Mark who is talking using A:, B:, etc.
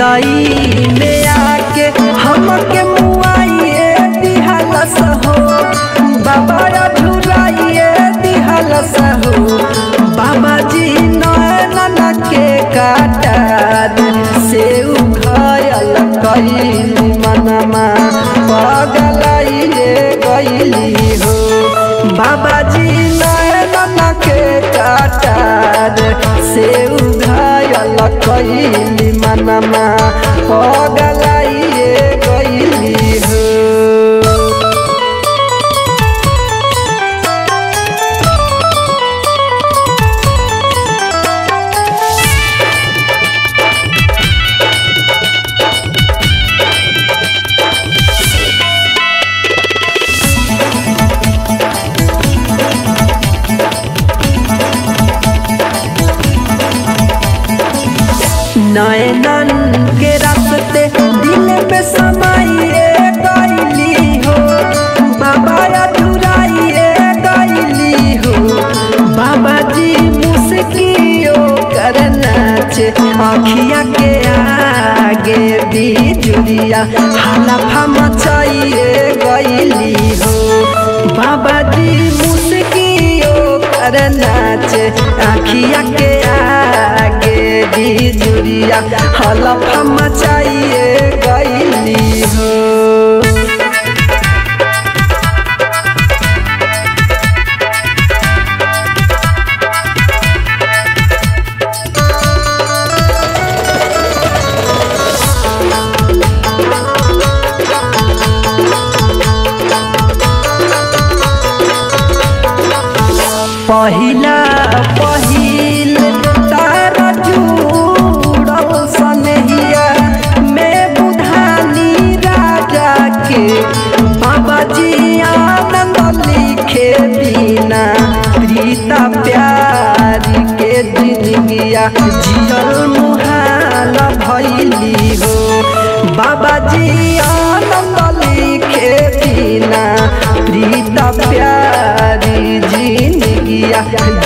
A: जिंदगी में आके हमके मुआइए दिहलस हो बाबा झुराइए दिहलस हो बाबा जी नैनन के काटार से उघायल कैली मनमा पगलाइए गईली हो बाबा जी नैनन के काटार से उघायल कैली मनमा पगलाइए गईली हो नयनन के रास्ते दिल पे समाइए गईली हो बाबा अधुराइए गईली हो बाबा जी मुस्कियो कर नाचे अखिया के आगे बिजुरिया हलफा मचाइए गईली हो बाबा जी मुस्कियो कर नाचे अखिया के आगे बिजुरिया हलफा मचाइए गईली हो पहिला पहिल तारा जुड़ल सनहिया में बुधानी राजा के बाबा जी आनंद लिखे बिना प्रीता प्यार के जिंदगिया जियल मुहाल भैली हो बाबा जी आनंद लिखे बिना प्रीता प्यारी जिंदगिया